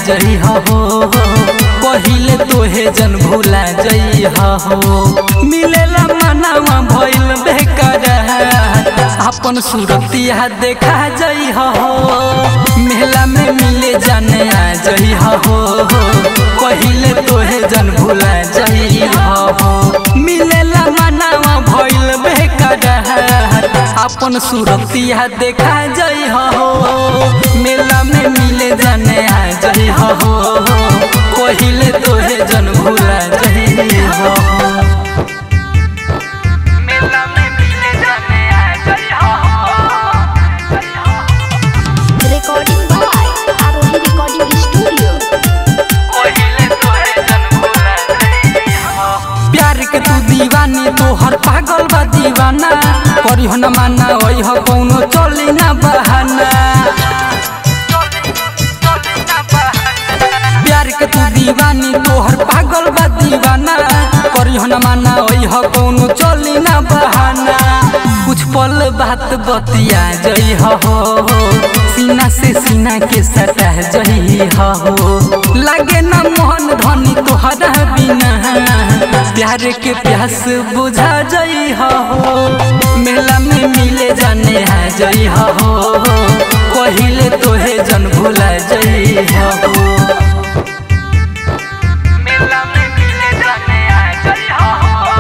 जई हो पहिले तोहे जन भूला जई हो मिलेला मनावा भइल बेकार अपन सूरतिया देखा जई हो मेला में मिले जाने आ जई हो पहिले तोहे जन भूला जई हो मिलेला मनावा भइल बेकार अपन सूरतिया देखा जई हो मेला में मिले जाने आ जई हो पहिले तोहे जन भूला जई हो मेला में मिले जाने आ जई हो Recording by Arohi Recording Studio. पहिले तोहे जन भूला जई हो प्यार के तू दीवानी तोहर पागल बा दीवाना करिह न माना ओइ हो कौनो चली ना बहाना प्यार के तू दीवानी तोहर पागल बा दीवाना करिह न माना ओइ हो कौनो चली ना बहाना कुछ पल बात बतिया जई हो सीना से सीना के सटा जई हो लागे ना मोहन धनी तोहरा बिना प्यार के प्यास बुझा जई हो मेला में मिले जाने आ जई हो पहिले तोहे जन भूला जई हो मेला में मिले जाने आ जई हो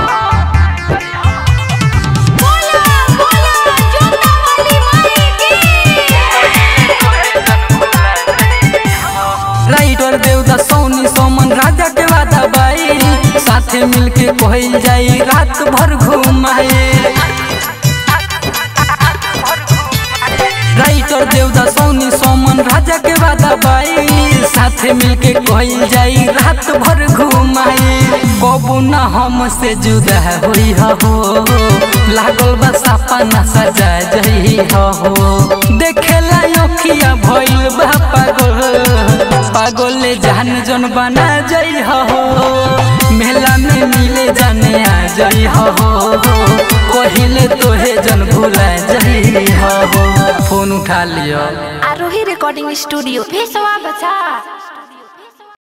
बोला बोला जोता वाली माई राइटर देवदा सोनी सोमन राजा के वादा बाई साथे मिलके कहल जाई रात भर घुमाए राइटर देवदा सोनी सोमन राजा के वादा बाई साथे मिलके कहल जाई रात भर घुमाए कबू ना हमसे जुदा होई हो लागल बा सपना सजा जई हो देखेला अखिया भइल बा पागल पागल जान जन बना जई हो मेला में मिले जाने आ जई हो पहिले तोहे जन भूला जई हो फोन उठा लियो Arohi Recording Studio. Pessoal, baca.